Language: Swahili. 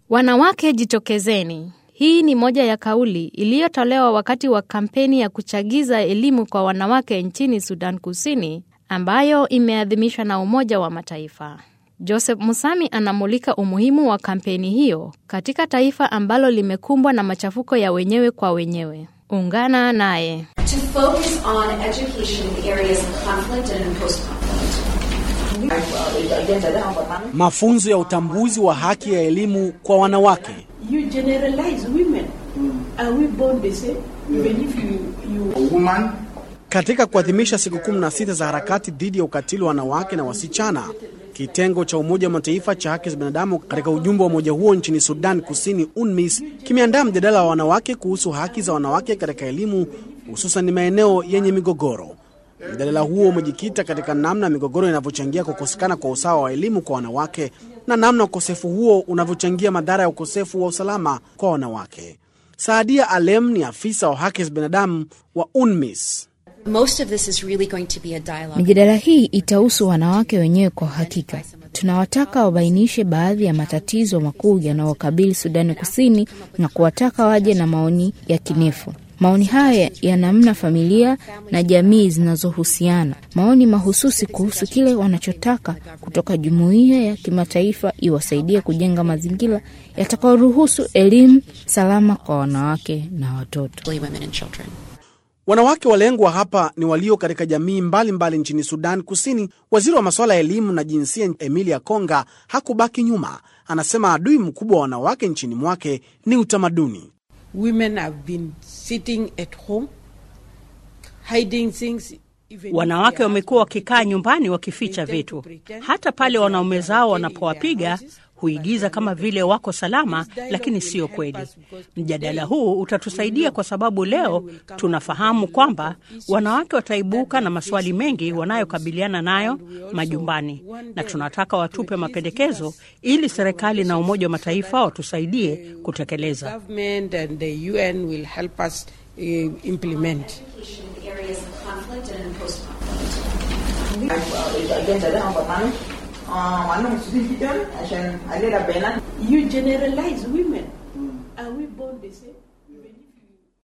Wanawake jitokezeni. Hii ni moja ya kauli iliyotolewa wakati wa kampeni ya kuchagiza elimu kwa wanawake nchini Sudan Kusini ambayo imeadhimishwa na Umoja wa Mataifa. Joseph Musami anamulika umuhimu wa kampeni hiyo katika taifa ambalo limekumbwa na machafuko ya wenyewe kwa wenyewe. Ungana naye. to focus on education in the areas of conflict and post-conflict. Mafunzo ya utambuzi wa haki ya elimu kwa wanawake. you generalize women. Are we born the same? Even if you, you woman Katika kuadhimisha siku 16 za harakati dhidi ya ukatili wa wanawake na wasichana, kitengo cha Umoja wa Mataifa cha haki za binadamu katika ujumbe wa umoja huo nchini Sudan Kusini, UNMISS, kimeandaa mjadala wa wanawake kuhusu haki za wanawake katika elimu, hususan maeneo yenye migogoro. Mjadala huo umejikita katika namna migogoro inavyochangia kukosekana kwa usawa wa elimu kwa wanawake na namna ukosefu huo unavyochangia madhara ya ukosefu wa usalama kwa wanawake. Saadia Alem ni afisa wa haki za binadamu wa UNMISS. Most of this is really going to be a dialogue. Mijadala hii itahusu wanawake wenyewe kwa hakika. Tunawataka wabainishe baadhi ya matatizo makuu yanayokabili Sudani Kusini na kuwataka waje na maoni ya kinefu. Maoni haya ya namna familia na jamii zinazohusiana, maoni mahususi kuhusu kile wanachotaka kutoka jumuiya ya kimataifa iwasaidie kujenga mazingira yatakayoruhusu elimu salama kwa wanawake na watoto. women and children. Wanawake walengwa hapa ni walio katika jamii mbalimbali mbali nchini Sudan Kusini. Waziri wa masuala ya elimu na jinsia Emilia Konga hakubaki nyuma. Anasema adui mkubwa wa wanawake nchini mwake ni utamaduni. women have been sitting at home, hiding things. even if Wanawake their wamekuwa husbands wakikaa nyumbani they wakificha tend to vitu, pretend hata that pale they are wanaume zao okay in their wanapowapiga houses, huigiza but kama they vile wako salama, This dialogue lakini will sio help kweli. us because Mjadala today huu we utatusaidia know kwa sababu women leo will come tunafahamu with a lot kwamba of issues wanawake wataibuka that na they maswali face mengi in their wanayokabiliana homes. nayo And we also majumbani, want na them tunataka watupe to at least mapendekezo give us ili serikali na Umoja wa recommendations so Mataifa that watusaidie the kutekeleza. government and the UN will help us uh, implement. Education in the areas of conflict and post-conflict. You generalize women. Are we born the same?